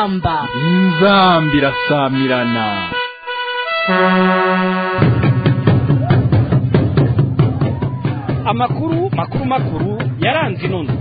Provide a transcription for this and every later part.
inzamba inzamba irasamirana amakuru makuru makuru yaranze inono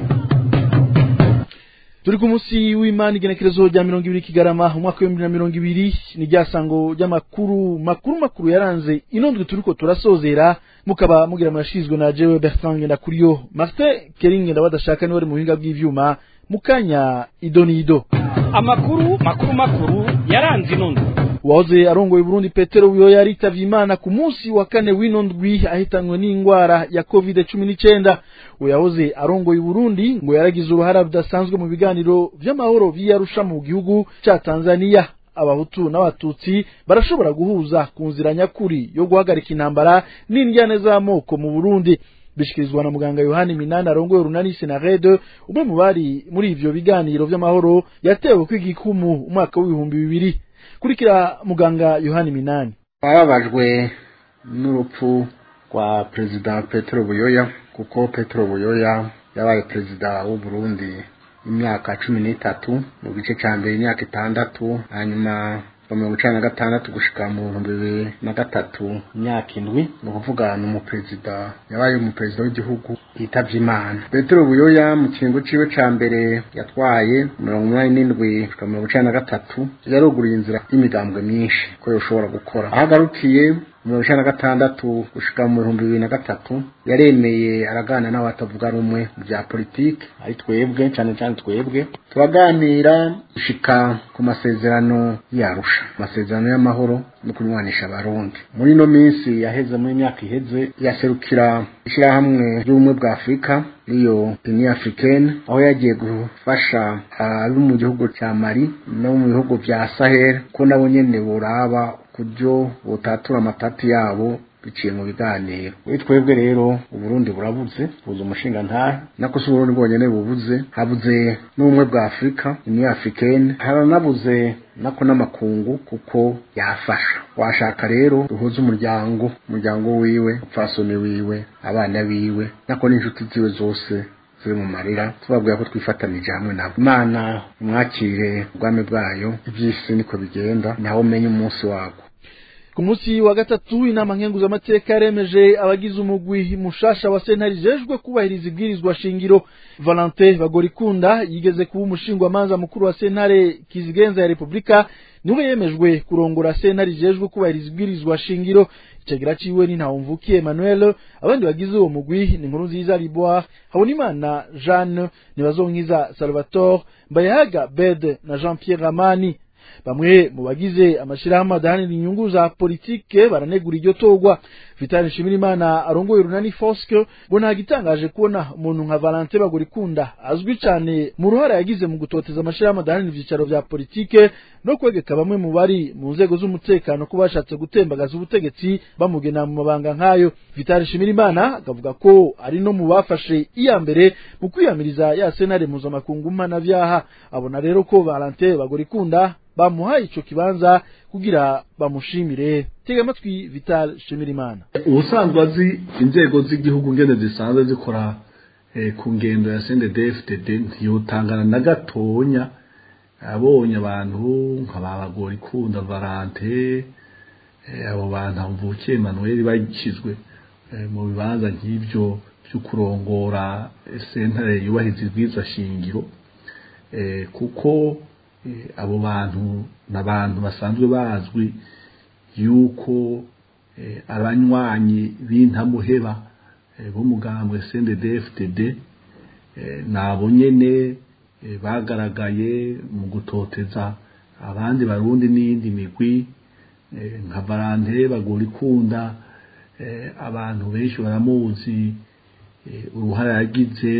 turi ku munsi w'imana igenekerezo rya mirongo ibiri kigarama umwaka w'ibihumbi na mirongo ibiri ni rya sango ry'amakuru makuru makuru yaranze inondwe turiko turasozera mukaba mugira murashizwe na jewe bertrand ngendakuriyo martin keringe ndabadashaka niwe ari mu buhinga bw'ivyuma mukanya idonido amakuru makuru makuru yaranze inono uwahoze arongoye Burundi Petero Buyoya yaritavye Imana ku munsi wa kane w'ino ndwi ahitanwe n'ingwara ya covid cumi n'icenda uwo yahoze arongoye Burundi ngo yaragize uruhara rudasanzwe mu biganiro vy'amahoro vy'Arusha mu gihugu ca Tanzania abahutu n'abatutsi barashobora guhuza ku nzira nyakuri yo guhagarika intambara n'indyane z'amoko mu Burundi bishikirizwa na muganga Yohani Minani arongoye urunani Senarede umwe mu bari muri ivyo biganiro vy'amahoro yatewe kw'igikumu umwaka w'ibihumbi bibiri kurikira muganga yohani minani bababajwe n'urupfu rwa perezida petero buyoya kuko petero buyoya yabaye perezida w'u Burundi imyaka cumi n'itatu mu gice cya mbere imyaka itandatu hanyuma mu mirongo icenda na gatandatu gushika mu bihumbi bibiri na gatatu imyaka indwi ni ukuvuga ni umuperezida yabaye umuperezida w'igihugu yitavye imana petero buyoya mu kiringo ciwe ca mbere yatwaye mirongo umunani n'indwi gushika mirongo icenda na gatatu yaruguruye inzira y'imigambwe myinshi ko yoshobora gukora aho agarukiye mirongo icenda na gatandatu gushika mu bihumbi bibiri na gatatu yaremeye aragana n'abatavuga rumwe mu bya politiki ari twebwe cane cane twebwe turaganira gushika ku masezerano yarusha amasezerano y'amahoro no kunywanisha abarundi muri ino minsi yaheze muri myaka iheze yaserukira ishirahamwe ry'ubumwe bwa afurika iyo union africaine aho yagiye gufasha abo mu gihugu cya mali no mu bihugu vya sahel ko nabo nyene boraba kubyo botatura amatati yabo biciye mu biganiro muri twebwe rero uburundi burabuze buze umushinga ntahe nako si uburundi bwonyene bubuze habuze n'ubumwe bwa afurika union africaine haranabuze nako n'amakungu kuko yafasha washaka rero duhuze umuryango umuryango wiwe upfasoni wiwe abana biwe nako n'inshuti ziwe zose ziri mu marira tubabwira ko twifatanije hamwe nabo imana umwakire ubwami bwayo iby'isi niko bigenda naho umenye umunsi wabwo ku munsi wa gatatu inama nkenguzamateka yaremeje abagize umugwi mushasha wa sentare ijejwe kubahiriza ibwirizwa shingiro valentin bagorikunda yigeze kuba umushingwamanza mukuru wa sentare kizigenza ya repubulika niwe yemejwe kurongora sentare ijejwe kubahiriza ibwirizwa shingiro icagira ciwe ni ntawumvukiye emmanuel abandi bagize uwo mugwi ni inkuru nziza liboire habonimana jeanne nibazonkiza salvatore mbayahaga bed na jean pierre ramani bamwe mu bagize amashirahamwe adahanira inyungu za politike baranegura iryo torwa Vital Nshimirimana arongoye urunani Foske ngo nta gitangaje kubona umuntu nka Valentin Bagorikunda azwi cyane mu ruhara yagize mu gutoteza amashirahamwe adahanira ivyicaro vya politike no kwegeka bamwe mu bari mu nzego z'umutekano ko bashatse gutembagaza ubutegetsi bamugena mu mabanga nk'ayo Vital Nshimirimana akavuga ko ari no mu bafashe iya mbere mu kwiyamiriza ya senare mpuzamakungu mpanavyaha abona rero ko Valentin Bagorikunda bamuhaye ico kibanza kugira bamushimire tega amatwi Vital Shimirimana ubusanzwe azi inzego z'igihugu ngene zisanzwe zikora eh, ku ngendo ya CNDD-FDD ntiyotangana na gatonya abonye abantu nk'ababagora ikunda Valante eh, abo bantu mvukiye Emmanuel bashyizwe eh, mu bibanza nk'ivyo byo kurongora sentare yubahiriza ibwirizwa shingiro eh, kuko abo bantu n'abantu basanzwe bazwi yuko abanywanyi b'intamuheba b'umugambwe CNDD-FDD nabo nyene bagaragaye mu gutoteza abandi barundi n'iyindi migwi nka Valante bagura ikunda abantu benshi baramuzi uruhara yagize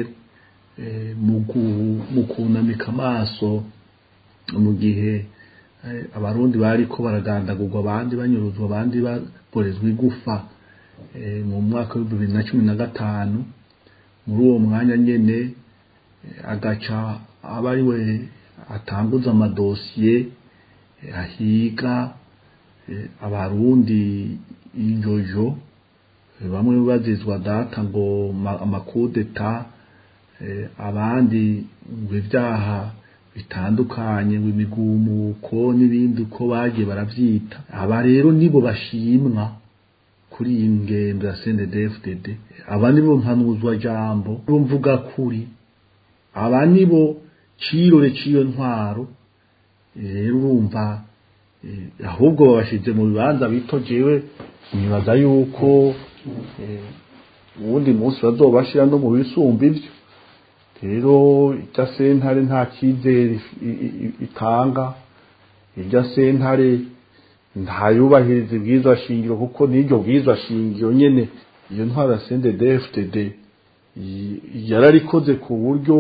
mu kunamika amaso mu gihe abarundi bari ko baragandagurwa abandi banyuruzwa abandi baborezwa igufa mu mwaka w'ibihumbi bibiri na cumi na gatanu muri uwo mwanya nyene agaca aba ari we atanguza amadosiye ahiga abarundi injojo bamwe bazizwa data ngo amakudeta abandi ngo ibyaha bitandukanye ngo imigumuko n'ibindi uko bagiye baravyita aba rero nibo bashimwa kuri iyi ngendo ya CNDD-FDD aba nibo mpanuzwa jambo nibo mvuga kuri aba nibo cirore ciyo ntwaro rero urumva ahubwo babashize mu bibanza bito jewe nibaza yuko uwundi munsi bazobashira no mu bisumba ivyo rero irya sentare nta cyizere itanga irya sentare ntayubahiriza ibwirizwa shingiro kuko n'iryo bwirizwa shingiro nyene iyo ntwara ya CNDD-FDD yararikoze ku buryo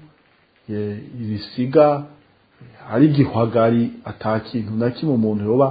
irisiga ari igihwagari ata kintu na kimwe umuntu yoba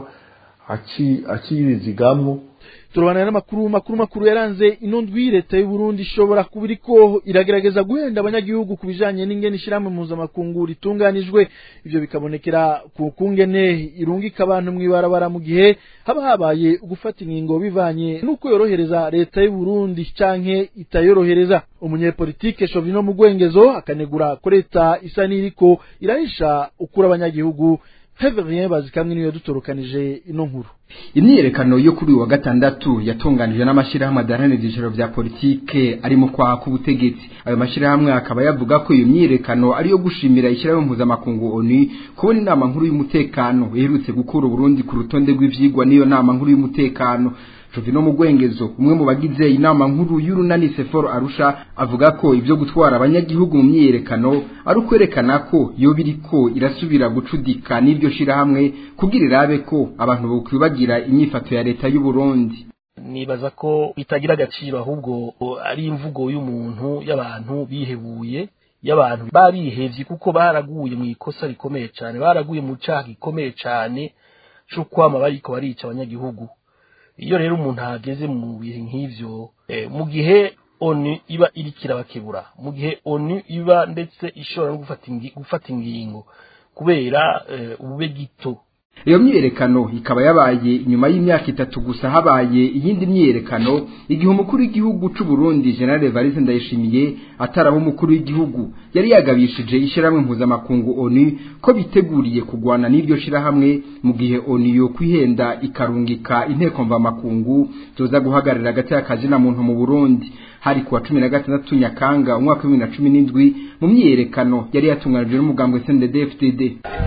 akirizigamwo turabana n'amakuru makuru makuru yaranze ino ndwi leta y'u Burundi ishobora kuba iriko iragerageza guhenda abanyagihugu ku bijanye n'ingene ishyirahamwe mpuzamakungu ritunganijwe ivyo bikabonekera ku kungene irungika abantu mw'ibarabara mu gihe haba habaye ugufata ingingo bivanye n'uko yorohereza leta y'u Burundi canke itayorohereza umunyepolitike Shovino Mugwengezo akanegura ko leta isa n'iriko irahisha ukura abanyagihugu Heverien bazikamwe niyo dutorokanije ino nkuru imyiyerekano yo kuri uyu wa gatandatu yatunganijwe n'amashyirahamwe adaharanira ibyiciro bya politike arimo kwaha k'ubutegetsi ayo mashyirahamwe akaba yavuga ko iyo myiyerekano ari iyo gushimira ishyirahamwe mpuzamakungu oni kubona inama nkuru y'umutekano iherutse gukura uburundi ku rutonde rw'ivyigwa n'iyo nama nkuru y'umutekano Jovino Mugwengezo umwe mu bagize inama nkuru y'urunani Seforo Arusha avuga ko ibyo gutwara abanyagihugu mu myiyerekano ari ukwerekana ko yo biriko irasubira gucudika n'ibyo shirahamwe kugira irabe ko abantu bokwibagira inyifato ya leta y'u Burundi nibaza ko bitagira agaciro ahubwo ari imvugo y'umuntu y'abantu bihebuye y'abantu barihevye kuko baraguye mu ikosa rikomeye cyane baraguye mu cyaha gikomeye cyane cyo kwama bariko barica abanyagihugu iyo rero umuntu ahageze mu bihe nk'ivyo mu gihe onu iba iriko irabakebura mu gihe onu iba ndetse ishobora no gufata ingingo kubera ubube gito iyo myiyerekano ikaba yabaye inyuma y'imyaka itatu gusa habaye iyindi myiyerekano igihe umukuru w'igihugu c'u Burundi General Evariste Ndayishimiye ataraba umukuru w'igihugu yari yagabishije ishyirahamwe mpuzamakungu ONU ko biteguriye kugwana n'iryo shirahamwe mu gihe ONU yo kwihenda ikarungika inteko mvamakungu zoza guhagararira hagati y'akazi na muntu mu Burundi hari kuwa cumi na gatandatu Nyakanga umwaka wa bibiri na cumi n'indwi mu myiyerekano yari yatunganijwe n'umugambwe CNDD-FDD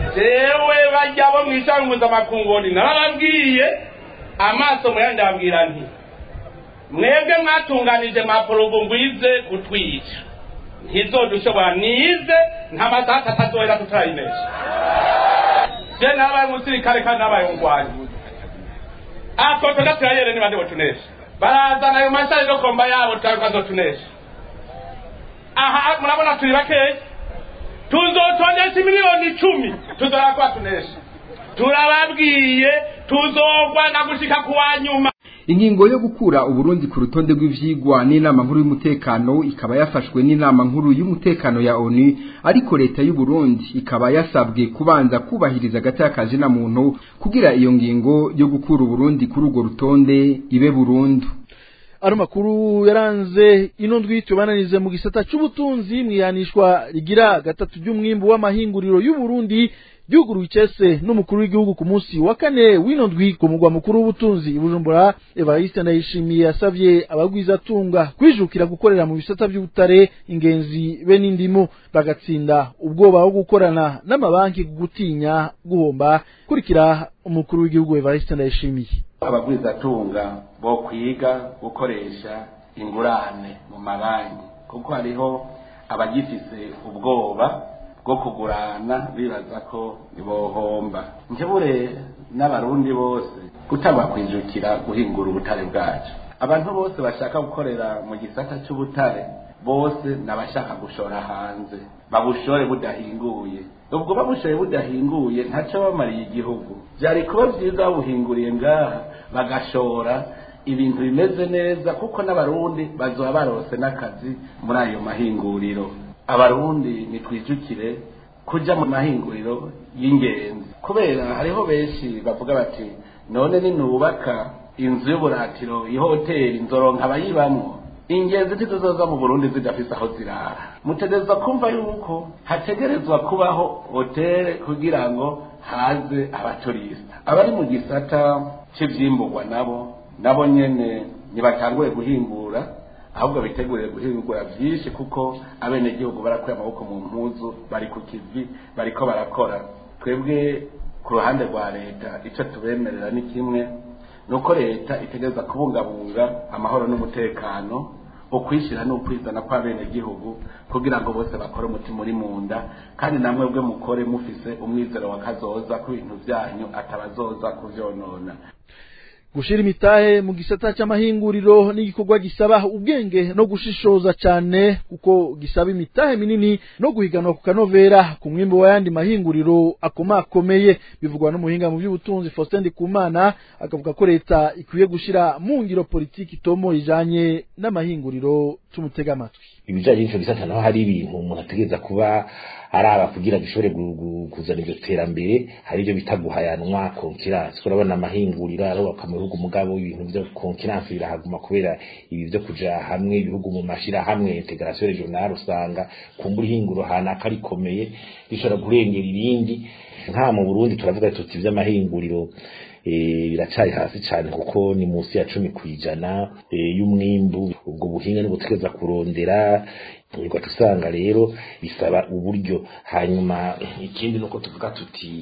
jewe bajya bo mu ishami mpuzamakungu narababwiye amaso muyandabwira nti mwebwe mwatunganije maporobo ngwize kutwica ntizodushobora nize nta masaha atazohera tutayimesha je nabaye umusirikare kandi nabaye umugwanyi akoto gaturayere niba ndibo tunesha barazana ayo mashari yo komba yabo tukazotunesha aha murabona turi bakeya tuzotondesha miliyoni icumi tuzora kuba tunesha turababwiye tuzogwana gushika kuwa nyuma ingingo yo gukura uburundi ku rutonde rw'ivyigwa n'inama nkuru y'umutekano ikaba yafashwe n'inama nkuru y'umutekano ya ONU ariko leta y'u Burundi ikaba yasabwe kubanza kubahiriza agati na muntu kugira iyo ngingo yo gukura uburundi kuri urwo rutonde ibe burundu ano makuru yaranze ino ndwi tubananize mu gisata c'ubutunzi mwihanishwa rigira gatatu ry'umwimbu w'amahinguriro y'u Burundi gihugu icese n'umukuru w'igihugu ku munsi wa kane w'ino ndwi ku mugwa mukuru w'ubutunzi i Bujumbura Evariste Ndayishimiye yasavye abagwizatunga kwijukira gukorera mu bisata by'ubutare ingenzi be n'indimo bagatsinda ubwoba bwo gukorana n'amabanki gutinya guhomba kurikira umukuru w'igihugu Evariste Ndayishimiye abagwizatunga bo kwiga gukoresha ingurane mu mabanki kuko hariho abagifise ubwoba bwo kugurana bibaza ko bohomba nkebure n'abarundi bose kutabakwijukira guhingura ubutare bwacu abantu bose bashaka gukorera mu gisata cy'ubutare bose n'abashaka gushora hanze babushore budahinguye ubwo babushoye budahinguye ntacyo bamariye igihugu byari kuba byiza babuhinguriye ngaha bagashora ibintu bimeze neza kuko n'abarundi bazoba barose n'akazi muri ayo mahinguriro abarundi nitwijukire kuja mu mahinguriro y'ingenzi kubera hariho benshi bavuga bati none ninubaka inzu y'uburatiro ihoteli nzoronka abayibamwo ingenzi ntizizoza mu burundi zidafise aho zirara mutegerezwa kumva yuko hategerezwa kubaho hoteli kugira ngo haze abaturista abari mu gisata cy'ivyimburwa nabo nabo nyene ntibatanguye guhingura ahubwo biteguriye guhingura byinshi kuko abenegihugu barakuye amaboko mu mpuzu bari ku kivi bariko barakora twebwe ku ruhande rwa leta icyo tubemerera ni kimwe ni uko leta itegereza kubungabunga amahoro n'umutekano ukwishyira n'ukwizana kw'abenegihugu kugira ngo bose bakore umutima uri mu nda kandi namwe bwe mukore mufise umwizero wa kazoza ko ibintu byanyu atabazoza kuvyonona gushira imitahe mu gisata cy'amahinguriro n'igikorwa gisaba ubwenge no gushishoza cyane kuko gisaba imitahe minini no guhiganwa ku kanovera ku mwimbo w'ayandi mahinguriro akomakomeye bivugwa n'umuhinga mu by'ubutunzi Faustin Ndikumana akavuga ko leta ikwiye gushira mu ngiro politiki itomo ijanye n'amahinguriro tumutega amatwi ibijanye n'icyo gisata naho hari ibintu umuntu ategereza kuba araba kugira gishobore kuzana iryo terambere hari ibyo bita guhayanwa konkiransi urabona amahinguriro arubaka mu bihugu mugabo ibintu byo konkiransi birahaguma kubera ibi byo kuja hamwe ibihugu mu mashirahamwe integration regionale usanga kumbura ihinguro hanaka rikomeye rishobora kurengera irindi nka mu Burundi turavuga tuti ivy'amahinguriro biracari hasi cyane kuko ni munsi ya cumi ku ijana y'umwimbu ubwo buhinga ni butegereza kurondera ugaca usanga rero bisaba uburyo hanyuma ikindi nuko tuvuga tuti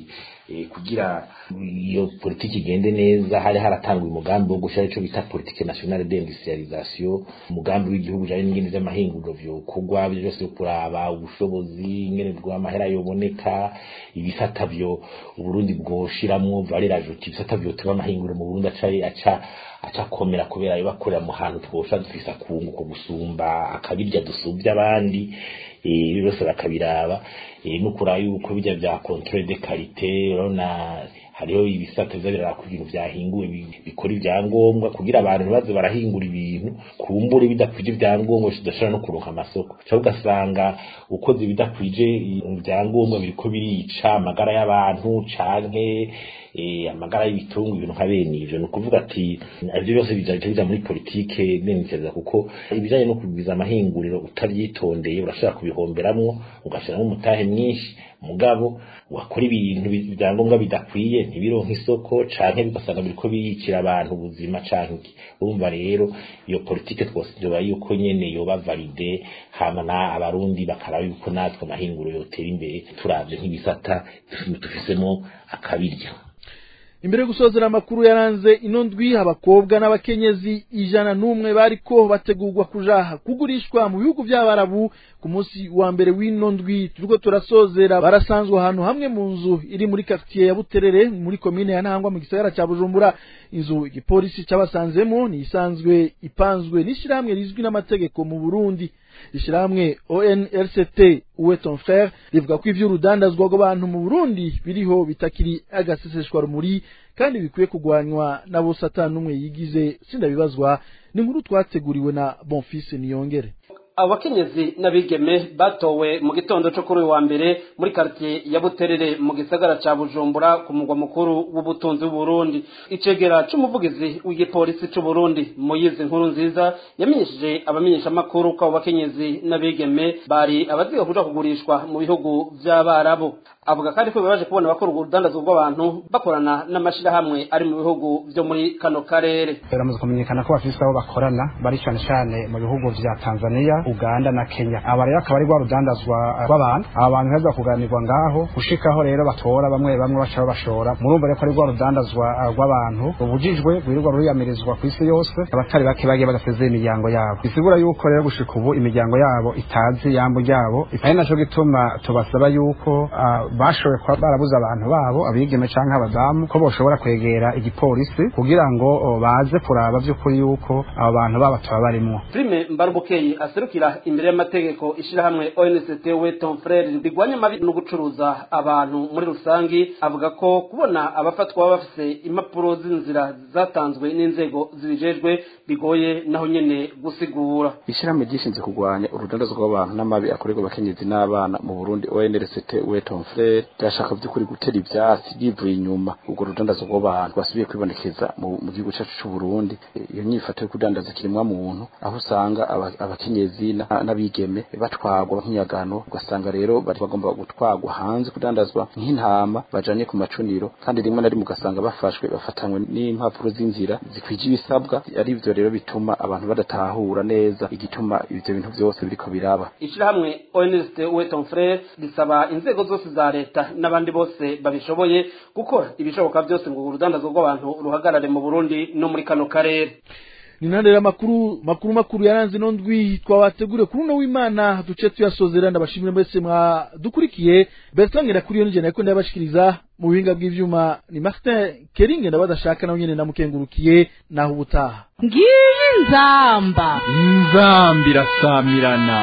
kugira iyo politiki igende neza hari haratangwa umugambi wo gushyira icyo bita politike nationale d'industrialisation umugambi w'igihugu ujanye n'ingene vy'amahinguriro vyokorwa byo byose byo kuraba ubushobozi ingene bw'amahera yoboneka ibisata vyo uburundi bwoshiramwo valeur ajoute ibisata vyotuma amahinguriro mu burundi aca aca acakomera kubera ayo bakorera mu hantu twosha dufise akunguko gusumba akabirya dusubya abandi ibi byose bakabiraba no kuraba yuko bijya bya controle de qualité urabona hariho ibisata biza biraba ku bintu byahinguwe bikora ibyangombwa kugira abantu ntibaze barahingura ibintu kumbure bidakwije ibyangombwa bidashobora no kuronka amasoko cyangwa ugasanga ukoze ibidakwije ibyangombwa biriko birica amagara y'abantu canke amagara y'ibitungo ibintu nka bene ivyo ni ukuvuga ati ivyo byose bijaje bija muri politike neniteza kuko ibijanye no kugwiza amahinguriro utavyitondeye urashobora kubihomberamwo ugashiramo umutahe mwinshi mugabo wakora ibintu ibyangombwa bidakwiye ntibironka isoko canke bigasanga biriko biyicira abantu ubuzima canke urumva rero iyo politike twose ndoba yuko nyene yoba valide hama na abarundi bakaraba yuko natwe amahinguriro yotera imbere turavye nk'ibisata dufisemo akabirya imbere yo gusozera amakuru yaranze ino ndwi abakobwa n'abakenyezi ijana n'umwe bariko bategurwa kuja kugurishwa mu bihugu by'abarabu ku munsi wa mbere w'ino ndwi turiko turasozera barasanzwe ahantu hamwe mu nzu iri muri quartier ya Buterere muri komine ya Ntangwa mu gisagara ca Bujumbura inzu igipolisi cabasanzemo ni isanzwe ipanzwe n'ishirahamwe rizwi n'amategeko mu Burundi ishirahamwe ONRCT uwe ton frère rivuga ko ivy'urudandazwa rw'abantu mu Burundi biriho bitakiri agaseseshwa rumuri kandi bikwiye kugwanywa na bose atanumwe yigize sindabibazwa ni inkuru twateguriwe na Bonfils Niyongere abakenyezi n'abigeme batowe mu gitondo cyo kuri uyu wa mbere muri quartier ya Buterere mu gisagara ca Bujumbura ku mugwa mukuru w'ubutunzi w'Uburundi icegera c'umuvugizi w'igipolisi c'u Burundi Moyize nkuru nziza yamenyesheje abamenyesha makuru ko abo bakenyezi n'abigeme bari abaziga kuja kugurishwa mu bihugu vy'abarabu avuga kandi ko bibaje kubona bakora urudandazwa rw'abantu bakorana n'amashirahamwe ari mu bihugu vyo muri kano karere biramaze kumenyekana ko bafise abo bakorana bari cane cane mu bihugu vya Tanzania Uganda na Kenya aba rero akaba ari rwa rudandazwa rw'abantu aba bantu heza kuganirwa ngaho gushikaho rero batora bamwe bamwe baca babashora murumva rero ko ari rwa rudandazwa rw'abantu rubujijwe rwirirwa ruriyamirizwa ku isi yose abatari bake bagiye bagasezera imiryango yabo bisigura yuko rero gushika ubu imiryango yabo itazi yambo ryabo ari naco gituma tubasaba yuko bashoboye kuba barabuze abantu babo abigeme canke abadamu ko boshobora kwegera igipolisi kugira ngo baze kuraba vy'ukuri yuko abo bantu baba tuba barimwo Prime Mbarubukeye aserukira imbere y'amategeko ishirahamwe ONCT Weton Frere rigwanya amabi no gucuruza abantu muri rusangi avuga ko kubona abafatwa baba bafise impapuro z'inzira zatanzwe n'inzego zibijejwe bigoye naho nyene gusigura ishirahamwe ryishinze kurwanya urudandazwa rw'abantu n'amabi akorerwa abakenyezi n'abana mu Burundi ONCT Weton Frere frere ryashaka by'ukuri gutera ivyatsi bivuye inyuma ubwo rudandazo rw'abantu basubiye kwibonekeza mu mu gihugu cyacu c'u Burundi iyo nyifato yo kudandaza kirimwa muntu aho usanga aba- abakenyezi na- n'abigeme batwagwa nk'inyagano ugasanga rero bari bagomba gutwagwa hanze kudandazwa nk'intama bajanye ku macuniro kandi rimwe na rimwe ugasanga bafashwe bafatanywe n'impapuro z'inzira zikwije ibisabwa ari ivyo rero bituma abantu badatahura neza igituma ivyo bintu vyose biriko biraba ishirahamwe ONST Weton Frere risaba inzego zose za leta n'abandi bose babishoboye gukora ibishoboka byose ngo urudandazo rw'abantu ruhagarare mu Burundi no muri kano karere ni nandera makuru makuru makuru yaranze no ndwi twabategure kuri uno w'Imana duce tuyasozera ndabashimire mwese mwadukurikiye Bertrand kuri yo nije nako ndabashikiriza mu buhinga bw'ivyuma ni Martin Keringe ndabadashaka nawe nyene namukengurukiye naho ubutaha ngiyi nzamba inzambi irasamirana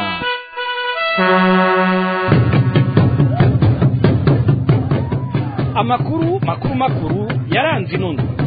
amakuru makuru makuru yaranze ino ndwi